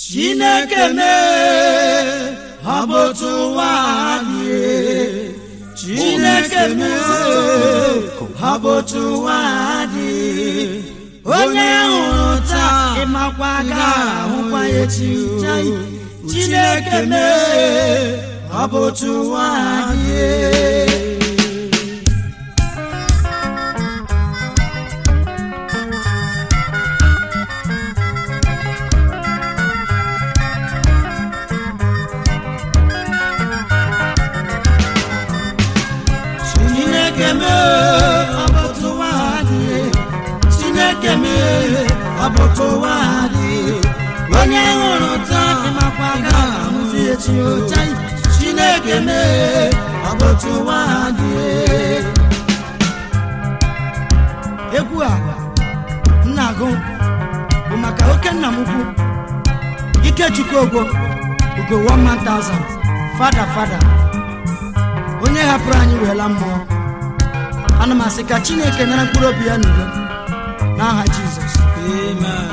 chineke mee ọ bụ otu ụwa dị chineke mee ọ bụ otu ụwa dị onye hụrụ taa ịmakwa ga ahụkwa ya echi chai chineke mee ọ bụ otu ụwa dị chineke mee ọ bụ otu ụwa dị chineke mee ọ bụ otu ụwa dị onye hụrụ taa ịmakwa ga ahụzi echi chai chineke mee ọ bụ otu ụwa dị egwu a m na-agụ bụ maka oke nna m ukwu ikechukwu ogwo ugo 1000 fada fada onye hapụrụ anyị weela mmụọ ana m asị ka chineke nara mkpụrụ obi ya n'udo n'aha jizọs Amen.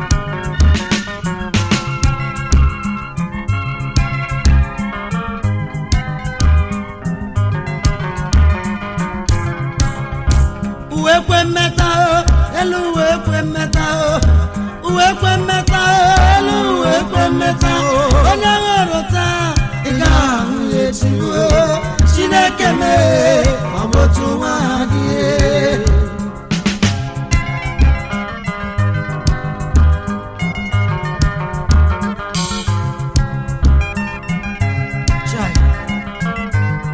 uwe kwe mmeta o elu uwe kwe mmeta o uwe kwe mmeta o elu uwe kwe mmeta o onye hụrụ taa ị ga-ahụ ya echi o chineke mee ọ bụ otu nwa dị Chai.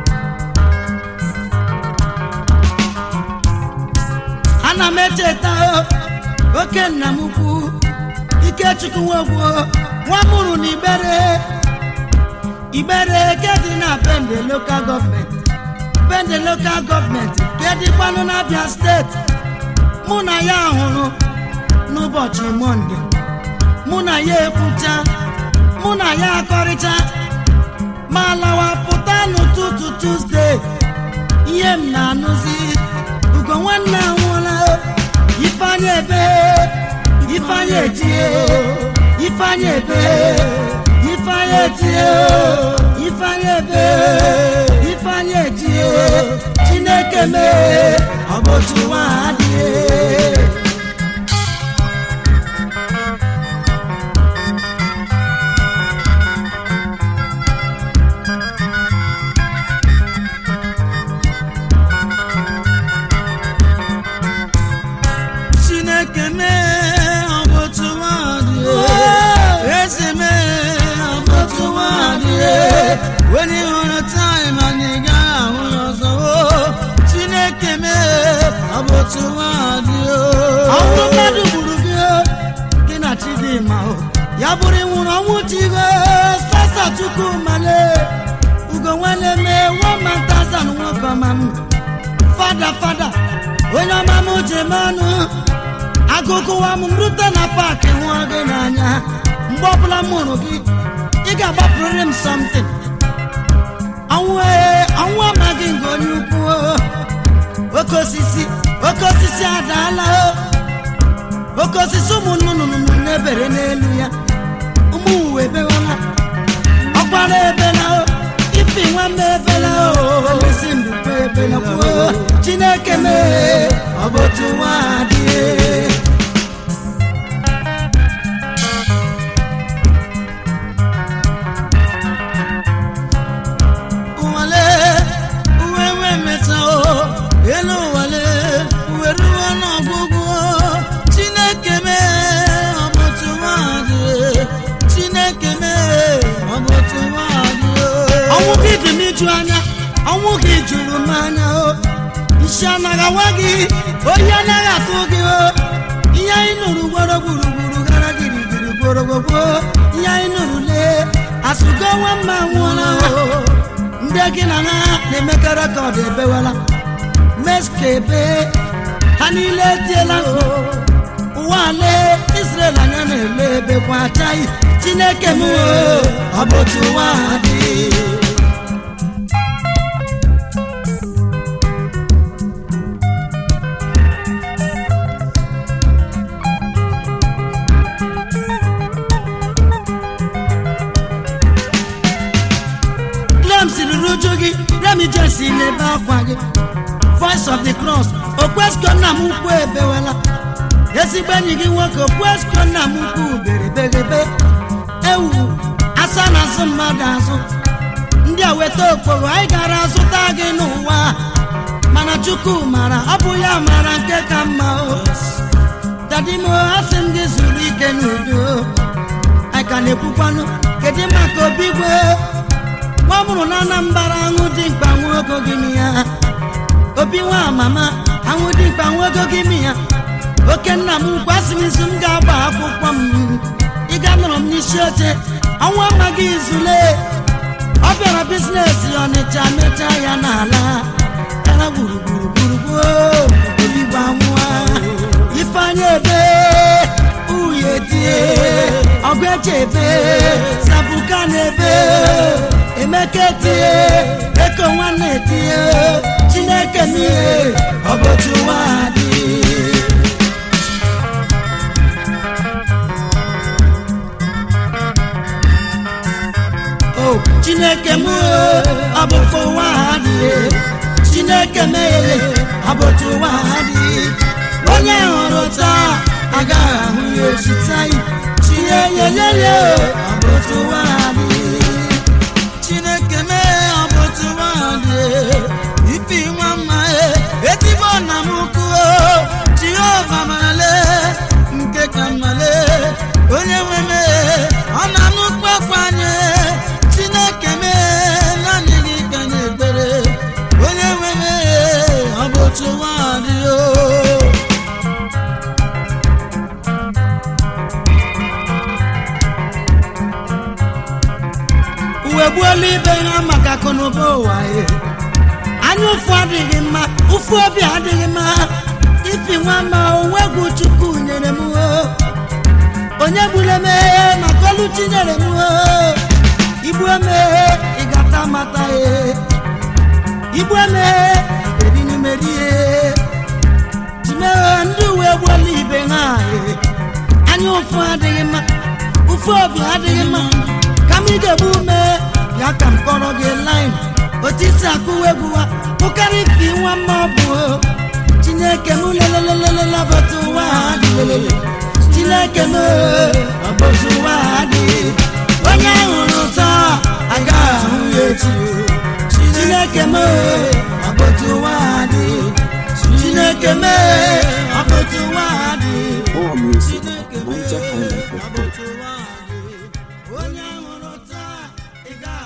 ana m echeta o, oke nna m ukwu ikechukwu nwogwo nwa mụrụ na igbere igbere ke dị na bende lokal gọọmenti bende lokal gọọmenti ke dịkwanụ n'abịa steeti mụ na ya hụrụ n'ụbọchị mọnde mụ na ya ekwucha mụ na ya akọrịcha ma lawa pụta n'ụtụtụ tuzdee ihe m na-anụzi ugo nwanne anwụọla ifeanyị ebe ifeanyị etie ifeanyị ebe ifeanyị etie ifeanyị ebe ifeanyị etie chineke mee ọ bụ otu nwa adịghị Chineke mee ọ bụ otu nwaanyị eze mee ọ bụ otu nwaanyị onye hụrụ taịm anyị gaghị ahụ ya ọzọ o. Chineke mee ọ bụ otu nwaanyị ọnwụ mmadụ gburu gị o, gị na chidimma o ya bụrụ ịnwụrụ ọnwụ chigo sasa chukwu male ugo nwanne mee nwamantazan nwoke ọma m fada fada onye ọma m jem ọnụ agụgụwa m rute na paakị hụọ gị n'anya mgbe ọbụla m hụrụ gị ị ga-agbapụrịrị m something ọnwụ ee ọnwụ amaghị nke onye ukwu o. oke osisi oke osisi adaala o oke osisi ụmụ nnụnụ na-ebere n'elu ya ụmụ uwe ebewala ọkwara ebela o ifi nwanne ebela o isi mbukwe ebela kwuo chineke mee ọ bụ otu nwa adịghị ụwale uwe wee meta o elu ụwale uwe ruo n'ọgwụgwụ chineke mee ọ bụ otu nwaanyị chineke mee ọ bụ otu nwaanyị ọnwụ gị dị m iju anya ọnwụ gị juru m anya o isi anaghị awa gị oyi anaghị atụ gị o ihe anyị nụrụ gworo gburugburu gara girigiri gborogogbo ihe anyị nụrụ lee asụgo nwa mma nwụọla o ndị gị na ha na-emekọ rekọd ebewela meska ebe ha niile etiela mkpu ụwa lee israel anya na-ele ebe kwa achaghị chineke m o, ọ bụ otu ụwa dị gị remi jesi n'ebe akwa gị voice of the cross okwesko nna m ukwu ebewela ezigbo enyi gị nwoke okwesko nna m ukwu berebegebe ewu asa na azụ mmadụ azụ ndị a weta okporo anyị gara azụta gị n'ụwa mana chukwu mara ọ bụ ya mara nke ka mma o dadimo asị m gị zuru ike n'udo anyị ka na-ekwukwanụ kedu maka obigwe nwa mụrụ na anambara aṅụ dị mkpa nwa ogo gị m ya obi nwa mama aṅụ dị mkpa nwa ogo gị m ya oke nna m ukwu asị m izu m ga-agba akwụkwọ m ịga nọrọ m n'isi oche ọnwa amaghị izule ọ bịara bizinesi ọnịcha mechaa ya n'ala gara gburugburu gburugburu obibo amụa ifeanya ebe uye tie ọgụ eche ebe sabuka na ebe emeka etie eko nwanne etie chineke n'ihe ọ bụ otu ụwa dị o chineke m ọ bụ ka ụwa ha dị chineke meghere ọ bụ otu ụwa ha dị onye hụrụ taa agaghị ahụ ya echi taa chinyeyeyeye ọ bụ otu ụwa ha dị chineke mee ọ bụ otu nwaanyị ifi nwa mma ezigbo nna m ukwu jehova marale nke ka mmale onye nwe mee ọ na-anụ kpakwa anyị chineke mee naanị gị ka anyị ekpere onye nwe mee ọ bụ otu nwaanyị o uwe gbuola ibe ha maka akụnụba ụwa e anya ụfụ adịghị mma ụfụ obi adịghị mma ifi nwa ma onwe egwu chukwu nyere m o onye gburu emeghe maka olu chi nyere m o igbu emeghe ịgata mata e igbu emeghe ebinumerihe timeghe ndị uwe gbuola ibe ha e anya ụfụ adịghị mma ụfụ obi adịghị mma ka m ga-egbu ume ya ka m kọrọ gị lin otu isi akụwa egwu ha pụkarị ifi nwa mma ọ bụ o. chineke m lelelelele ọbọtụ ụwa ha dị lelele chineke m ọbọtụ ụwa ha dị onye hụrụ taa agaghị ahụ ya echi o. chineke m ọbọtụ ụwa ha dị chineke m ọbọtụ ụwa ha dị More music, chineke m Niger Highlife.com. ọbọtụ ụwa ha dị onye hụrụ taa ị gaghị